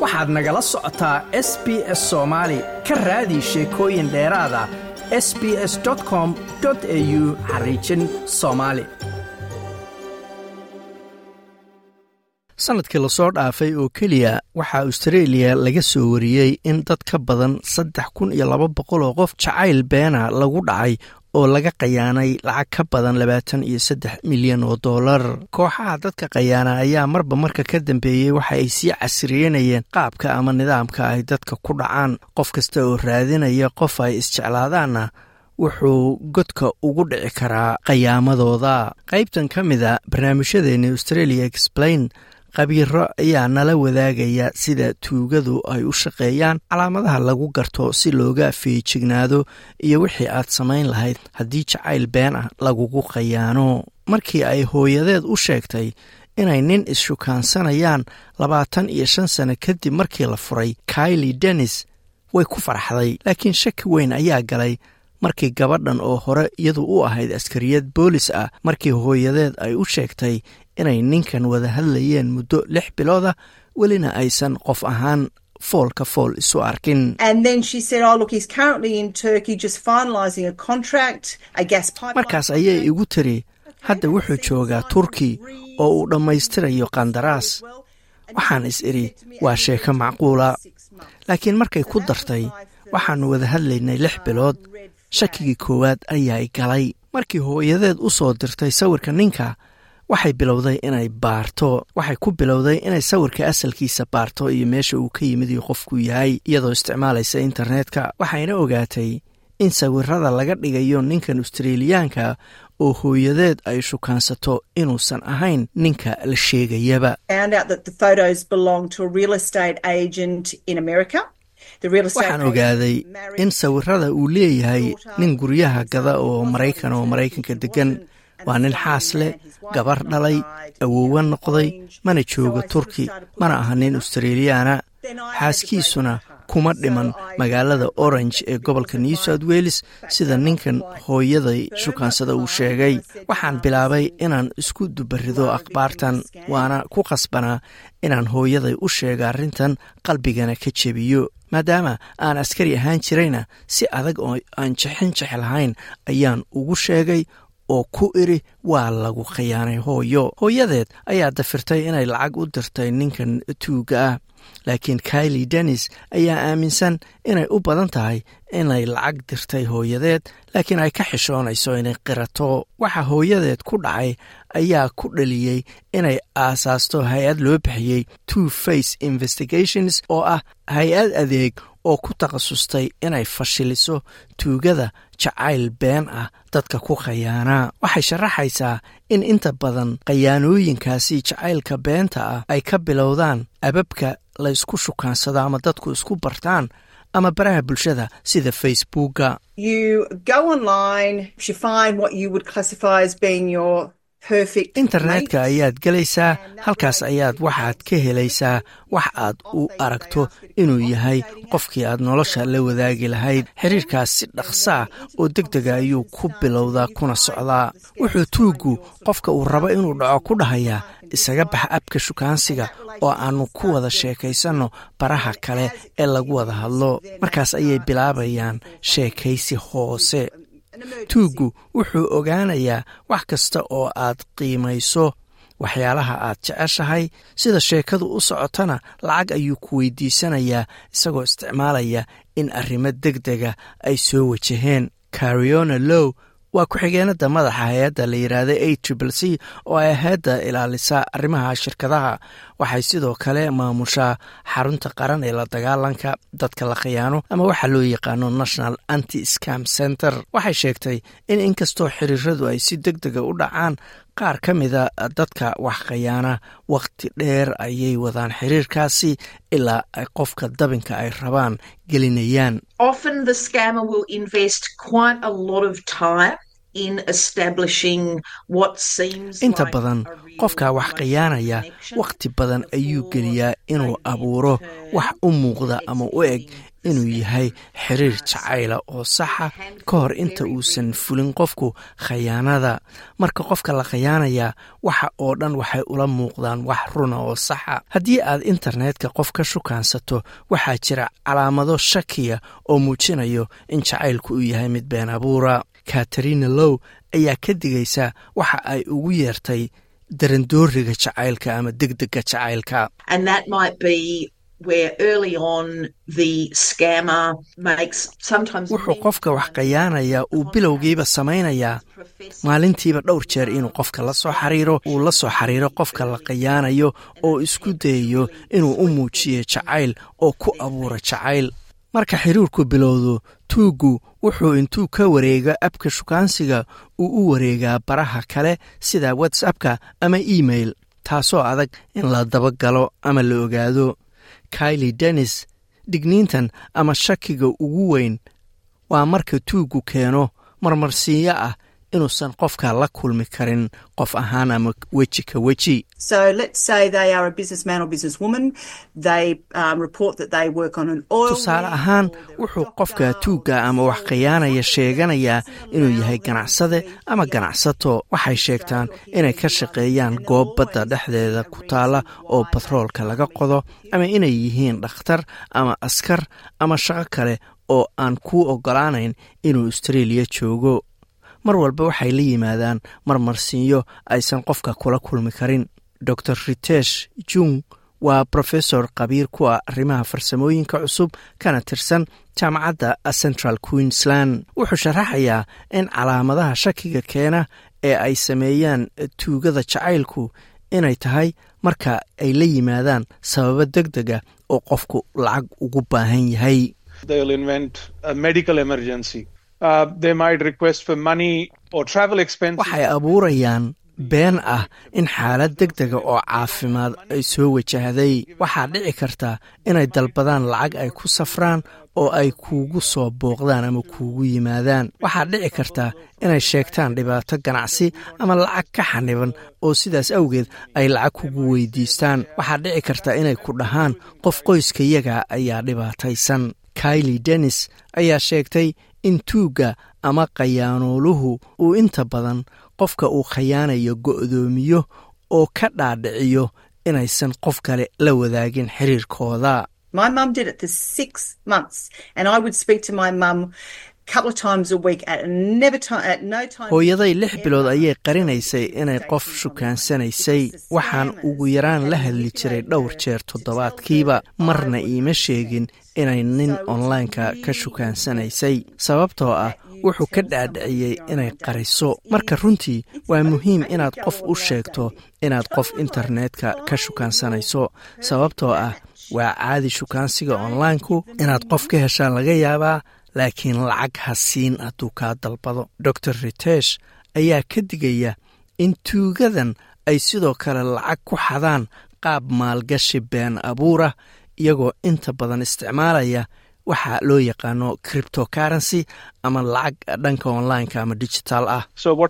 waxaad nagala socotaa s b s soomaali ka raadi sheekooyin dheeraada s b s com au xariijin soomaali sannadkii lasoo dhaafay oo keliya waxaa austareeliya laga soo wariyey in dad ka badan saddex kun iyo laba boqol oo qof jacayl beena lagu dhacay oo laga qayaanay lacag ka badan labaatan iyo saddex milyan oo dollar kooxaha dadka qayaana ayaa marba marka ka dambeeyey waxa ay sii casriyeynayeen qaabka ama nidaamka ay dadka ku dhacaan qof kasta oo raadinaya qof ay isjeclaadaanna wuxuu godka ugu dhici karaa qayaamadooda qaybtan ka mida barnaamijyadeeni australia explain khabiiro ayaa nala wadaagaya sida tuugadu ay u shaqeeyaan calaamadaha lagu garto si looga feejignaado iyo wixii aad samayn lahayd haddii jacayl been ah lagugu qayaano markii ay hooyadeed u sheegtay inay nin is-shukaansanayaan labaatan iyo shan sano kadib markii la furay kaili dennis way ku farxday laakiin shaki weyn ayaa galay markii gabadhan oo hore iyadu u ahayd askariyad boolis ah markii hooyadeed ay u sheegtay inay ninkan wada hadlayeen muddo lix bilood ah welina aysan qof ahaan foolka fool isu arkin markaas ayay igu tiri hadda wuxuu joogaa turki oo uu dhammaystirayo qandaraas waxaan is idhi waa sheeko macquula laakiin markay ku dartay waxaannu wada hadlaynay lix bilood shakigii koowaad ayaa galay markii hooyadeed u soo dirtay sawirka ninka waxay bilowday inay baarto waxay ku bilowday inay sawirka asalkiisa baarto iyo meesha uu ka yimid iyo qofku yahay iyadoo isticmaalaysa internetka waxayna ogaatay in sawirada laga dhigayo ninkan australiyaanka oo hooyadeed ay shukaansato inuusan ahayn ninka la sheegayaba waxaan ogaaday in sawirada uu leeyahay nin guryaha gada oo maraykan oo maraykanka deggan waa nin xaas leh gabar dhalay awoowa noqday mana joogo turki mana aha nin australiyaana xaaskiisuna kuma dhiman magaalada orange ee gobolka new south welles sida ninkan hooyaday shukaansada uu sheegay waxaan bilaabay inaan isku dubarido akhbaartan waana ku qasbanaa inaan hooyaday u sheega arrintan qalbigana ka jebiyo maadaama aan askari ahaan jirayna si adag oo aan jexin jex lahayn ayaan ugu sheegay oo ku idhi waa lagu khiyaanay hooyo hooyadeed ayaa dafirtay inay lacag u dirtay ninkan tuuga ah laakiin kaili dennis ayaa aaminsan inay u badan tahay inay lacag dirtay hooyadeed laakiin ay ka xishoonayso inay qirato waxa hooyadeed ku dhacay ayaa ku dhaliyey inay aasaasto hay-ad loo bixiyey two face investigations oo ah hay-ad adeeg oo ku takhasustay inay fashiliso tuugada jacayl been ah dadka ku khayaanaa waxay sharaxaysaa in inta badan khayaanooyinkaasi jacaylka beenta ah ay ka bilowdaan ababka laysku shukaansado ama dadku isku bartaan ama baraha bulshada sida facebooka internetka ayaad gelaysaa halkaas ayaad waxaad ka helaysaa wax aad u aragto inuu yahay qofkii aad nolosha la wadaagi lahayd xiriirkaas si dhaqsaa oo deg dega ayuu ku bilowdaa kuna socdaa wuxuu tuuggu qofka uu rabo inuu dhaco ku dhahayaa isaga bax abka shukaansiga oo aannu ku wada sheekaysanno baraha kale ee lagu wada hadlo markaas ayay bilaabayaan sheekaysi hoose tuuggu wuxuu ogaanayaa wax kasta oo aad qiimayso waxyaalaha aad jeceshahay sida sheekadu u socotana lacag ayuu ku weydiisanayaa isagoo isticmaalaya in arrimo deg dega ay soo wajaheen cariona low waa ku-xigeenada madaxa hay-adda la yidhaahda a triple c oo ay hay-adda ilaalisa arrimaha shirkadaha waxay sidoo kale maamushaa xarunta qaran ee la dagaalanka dadka la khiyaano ama waxaa loo yaqaano national anti scam center waxay sheegtay in inkastoo xiriiradu ay si deg dega u dhacaan qaar ka mida dadka wax khayaana wakhti dheer ayay wadaan xiriirkaasi ilaa ay qofka dabinka ay rabaan gelinayaan inta badan qofkaa wax khiyaanaya wakhti badan ayuu geliyaa inuu abuuro wax u muuqda ama u eg inuu yahay xiriir jacayla oo saxa ka hor inta uusan fulin qofku khayaanada marka qofka la khayaanayaa waxa oo dhan waxay ula muuqdaan wax runa oo saxa haddii aad internetka qof ka shukaansato waxaa jira calaamado shakiya oo muujinayo in jacaylku uu yahay mid been abuura katarina low ayaa ka digaysa waxa ay ugu yeertay darandooriga jacaylka ama degdega jacaylka wuxuu qofka wax khayaanayaa uu bilowgiiba samaynayaa maalintiiba dhowr jeer inuu qofka la soo xariiro uu la soo xiriiro qofka la khayaanayo oo isku dayayo inuu u muujiyo jacayl oo ku abuuro jacayl marka xiriirku bilowdo tuuggu wuxuu intuu ka wareego abka shukaansiga uu u wareegaa baraha kale sida whatsappka ama email taasoo adag in la dabagalo ama la ogaado kaili dennis digniintan ama shakiga ugu weyn waa marka tuuggu keeno marmarsiinyo ah inuusan qofka la kulmi karin qof ahaan ama weji ka weji tusaale ahaan wuxuu qofka tuugga ama wax khiyaanaya sheeganayaa inuu yahay ganacsade ama ganacsato waxay sheegtaan inay ka shaqeeyaan goob badda dhexdeeda ku taalla oo batroolka laga qodo ama inay yihiin dhakhtar ama askar ama shaqo kale oo aan kuu oggolaanayn inuu austreeliya joogo mar walba waxay la yimaadaan marmarsiinyo aysan qofka kula kulmi karin dor ritesh jung waa brofesor khabiir ku ah arrimaha farsamooyinka cusub kana tirsan jaamacadda central queensland wuxuu sharaxayaa in calaamadaha shakiga keena ee ay sameeyaan tuugada jacaylku inay tahay marka ay la yimaadaan sababo deg dega oo qofku lacag ugu baahan yahay waxay abuurayaan been ah in xaalad deg dega oo caafimaad ay soo wajahday waxaa dhici karta inay dalbadaan lacag ay ku safraan oo ay kuugu soo booqdaan ama kuugu yimaadaan waxaa dhici karta inay sheegtaan dhibaato ganacsi ama lacag ka xaniban oo sidaas awgeed ay lacag kugu weydiistaan waxaa dhici karta inay ku dhahaan qof qoyskayaga ayaa dhibaataysan kaili dennis ayaa sheegtay in tuugga ama khayaanooluhu uu inta badan qofka uu khayaanayo go'doomiyo oo ka dhaadhiciyo inaysan qof kale la wadaagin xiriirkooda hooyaday lix bilood ayay qarinaysay inay qof shukaansanaysay waxaan ugu yaraan la hadli jiray dhowr jeer toddobaadkiiba marna iima sheegin inay nin onlineka ka shukaansanaysay sababtoo ah wuxuu ka dhaadhiciyey inay qariso marka runtii waa muhiim inaad qof u sheegto inaad qof internetka ka shukaansanayso sababtoo ah waa caadi shukaansiga onlineku inaad qof ka heshaan laga yaabaa laakiin lacag ha siin hadduu kaa dalbado dor ritesh ayaa ka digaya in tuugadan ay sidoo kale lacag ku xadaan qaab maalgashi been abuura iyagoo inta badan isticmaalaya waxa loo yaqaano criptocurrency ama lacag dhanka onlineka ama digital ah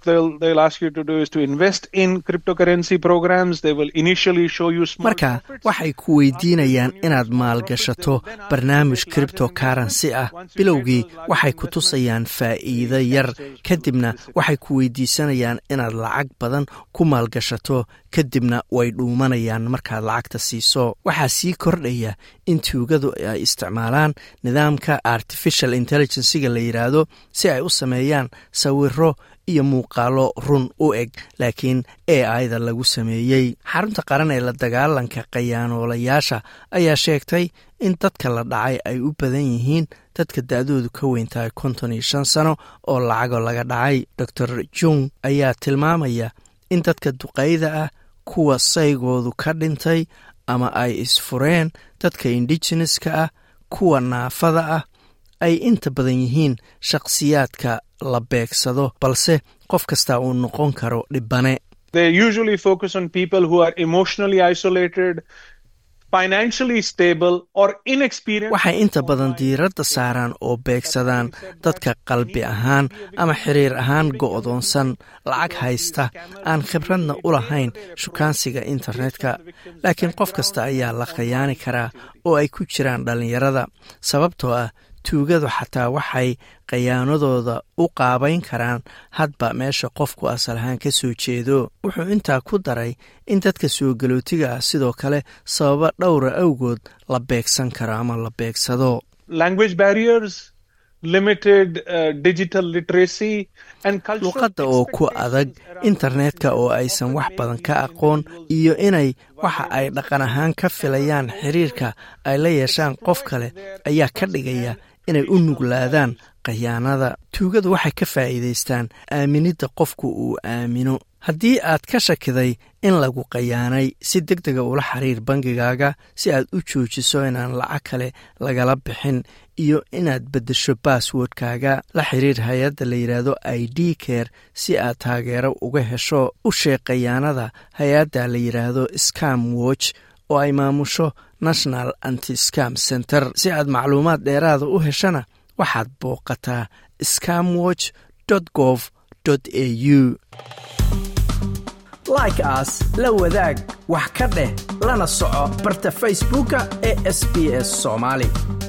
marka waxay ku weydiinayaan inaad maalgashato barnaamij criptocurrency ah bilowgii waxay ku tusayaan faa'iido yar kadibna waxay ku weydiisanayaan inaad lacag badan ku maalgashato kadibna way dhuumanayaan markaad lacagta siiso waxaa sii kordhaya in tuugadu ay isticmaalaan nidaamka artificial intelligenciga la yidhaahdo si ay u sameeyaan sawiro iyo muuqaalo run u eg laakiin e ida lagu sameeyey xarunta qaran ee la dagaalanka khayaanoolayaasha ayaa sheegtay in dadka la dhacay ay u badan yihiin dadka da-doodu ka weyn tahay konton iyo shan sano oo lacago laga dhacay dor jung ayaa tilmaamaya in dadka duqayda ah kuwa saygoodu ka dhintay ama ay isfureen dadka indigeneska ah kuwa naafada ah ay inta badan yihiin shakhsiyaadka la beegsado balse qof kasta uu noqon karo dhibane waxay inta badan diiradda saaraan oo beegsadaan dadka qalbi ahaan ama xiriir ahaan go'doonsan lacag haysta aan khibradna u lahayn shukaansiga internetka laakiin qof kasta ayaa la khayaani karaa oo ay ku jiraan dhallinyarada sababtoo ah tuugadu xataa waxay khayaanadooda u qaabayn karaan hadba meesha qofku asal ahaan ka soo jeedo wuxuu intaa ku daray in dadka soo galootiga ah sidoo kale sababa dhowra awgood la beegsan karo ama la beegsado luqadda oo ku adag internetka oo aysan wax badan ka aqoon iyo inay waxa ay dhaqan ahaan ka filayaan xiriirka ay la yeeshaan qof kale ayaa ka dhigaya inay u nuglaadaan khayaanada tuugadu waxay ka faa'iidaystaan aaminidda qofku uu aamino haddii aad ka shakiday in lagu khayaanay si deg dega ula xiriir bangigaaga si aad u joojiso inaan lacag kale lagala bixin iyo inaad beddesho basswordkaaga la xiriir hay-adda la yidhaahdo i d care si aad taageero uga hesho u sheeg khayaanada hay-adda la yidhaahdo scam watch oo ay maamusho national anti scam center si aad macluumaad dheeraada u heshana waxaad booqataa scamwatch gov au like aas la wadaag wax ka dheh lana soco barta facebooka ee sb s soomaali